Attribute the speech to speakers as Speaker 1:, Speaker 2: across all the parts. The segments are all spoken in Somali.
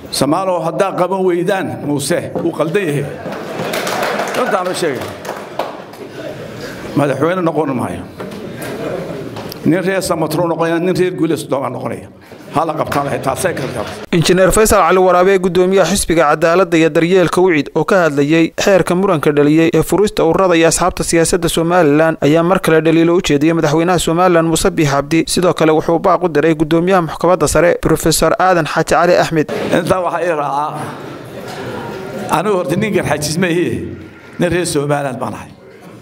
Speaker 1: samaalow haddaa qaban weydaan muuse wuu qaldan yahay runtaanoo sheegay madaxweyne noqon maayo nin reer samatro noqonaya nin reer guuleysdoomaa noqonaya hala qabtaan lahay taasay kartaa
Speaker 2: injineer faysal cali waraabe ee gudoomiyaha xisbiga cadaaladda iyo daryeelka wicid oo ka hadlayey xeerka muranka dhaliyey ee furista ururada iyo asxaabta siyaasadda somalilan ayaa mar kale dhaliilo u jeediyey madaxweynaha somalilan muuse biix cabdi sidoo kale wuxuu baaq u diray gudoomiyaha maxkamadda sare brofesor aadan xaaji cali axmed
Speaker 1: intaa waxaa ii raacaa anigu horta nin garxajis maihie nin reer somaliland baan ahay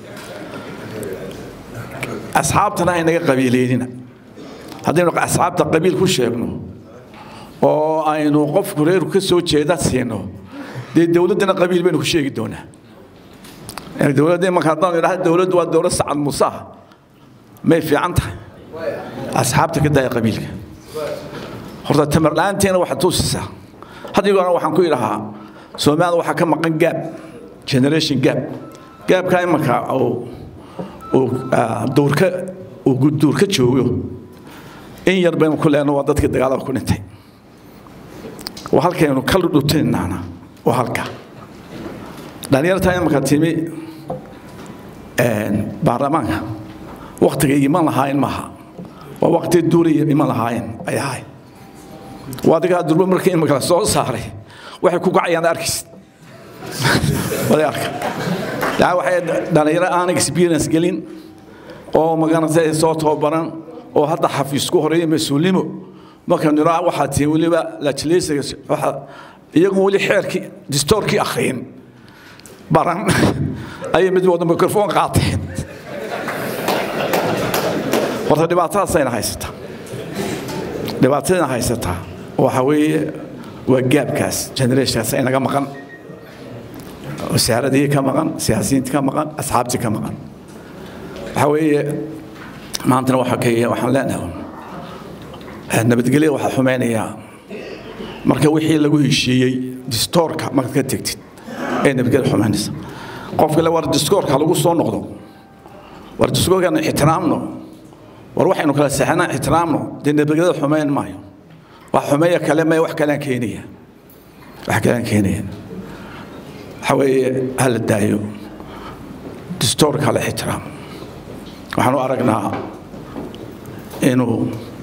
Speaker 1: asxaabtana aynaga qabiileynina haddaynu asxaabta qabiil ku sheegno oo aynu qofku reerku ka soo jeeda siino dee dowladdana qabiil baynu ku sheegi doonaa dowladda imanka haddaan idhaha dowladdu waa dowlad sacad muuse ah may fiican tahay asxaabta ka daaya qabiilka horta tamar la'aanteena waxaad tuusisaa haddigoona waxaan ku idhahaa soomaalida waxaa ka maqan gaab generation gaab gaabkaa imanka uu duurka uu duurka joogo in yar baynu ku leenno waa dadkii dagaalada ku dhintay waa halkaynu ka dhutinaana waa halka dhalinyartaa imanka timi baarlamaanka waktigay iman lahaayeen maaha waa waqti duulaya iman lahaayeen ay ahay waa adigaa durba markii imanka la soo saaray waxay ku kacayaan arkis waday arka yaa waxay dhalinyaro aan experience gelin oo magaranatay soo tababaran oo hadda xafiis ku horeeya mas-uulnimo marka nira waxaa tihi weliba lajileysiga waxa iyagu weli xeerkii distoorkii akhriyin baran ayay mid wada mikrofon qaateen horta dhibaatadaasayna haysataa dhibaatadayna haysataa waxa weeye waa gaabkaas generationkaas inaga maqan wasaaradii ka maqan siyaasiyiintii ka maqan asxaabtii ka maqan waxaa weeye maantana waxaa ka waxaan leenahay nabadgelya waxaa xumaynayaa marka wixii lagu heshiiyey distoorka markaad ka tegtid ee nabadgelya xumaynaysa qofka le war distoorka lagu soo noqdo war distoorkan ixtiraamno war waxaynu kala seexanaa ixtiraamno dee nabadgelyada xumayn maayo wax xumeeya kale may wax kalean keenaya wax kalean keenaya waxaa weeye hala daayo distoorka la ixtiraamo waxaanu aragnaa inuu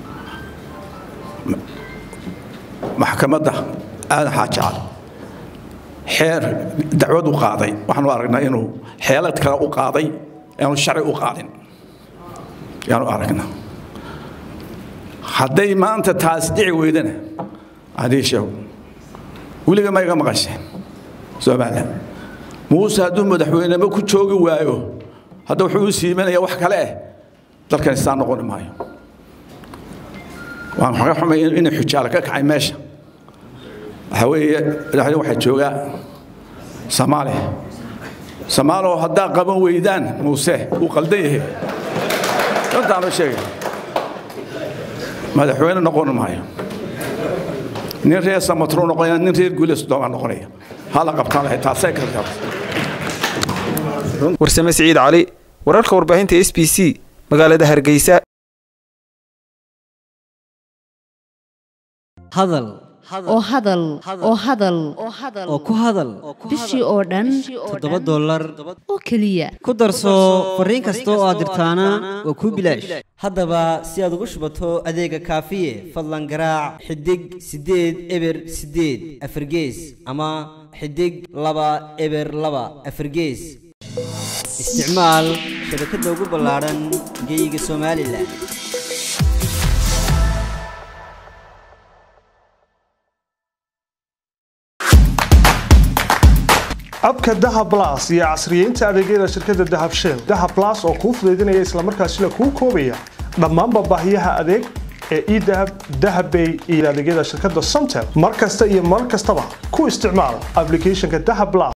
Speaker 1: maxkamadda aadan xaaji cali xeer dacwad u qaaday waxaanu aragnaa inuu xeelad kale u qaaday aanu sharci u qaadin yaanu aragnaa hadday maanta taas dhici weydana adii sheego weliga ma iga maqasheen somalilan muuse hadduu madaxweynemo ku joogi waayo hadda wuxuu u siimanaya wax kale eh dalkan istaa noqoni maayo waan xaga xumay inay xujaale ka kacay meesha waxaa weeye madaxweyne waxaa joogaa soomaaliya soomaalow haddaa qaban weydaan muuse wuu qaldan yahay runtaanoo sheegay madaxweyne noqon maayo nin reer samatro noqonaya nin reer guuleysdoomaa noqonaya hala qabtaan lahay taasay kartaa
Speaker 2: warsame siciid cali wararka warbaahinta s b c magaalada hargeysa
Speaker 3: hadal
Speaker 4: oo hadal oo hadal
Speaker 3: oo ku hadal
Speaker 4: bishii oo dhan
Speaker 3: toddoba dollar
Speaker 4: oo keliya
Speaker 3: ku darso fariin kasta oo aad dirtaana waa kuu bilaash haddaba si aad ugu shubato adeega kaafiye fadlan garaac xidig siddeed eber siddeed afargees ama xidig laba eber laba afargees isticmaal shabakadda ugu ballaadhan geeyiga somalilan
Speaker 5: abka dahab blas iyo casriyeynta adeegyada shirkadda dahab shell dahab blas oo kuu fudaydinaya islamarkaasina kuu koobaya dhammaanba baahiyaha adeeg ee edahab dahabbay iyo adeegyada shirkadda somtel mar kasta iyo mar kastaba ku isticmaal applicationka dahab blas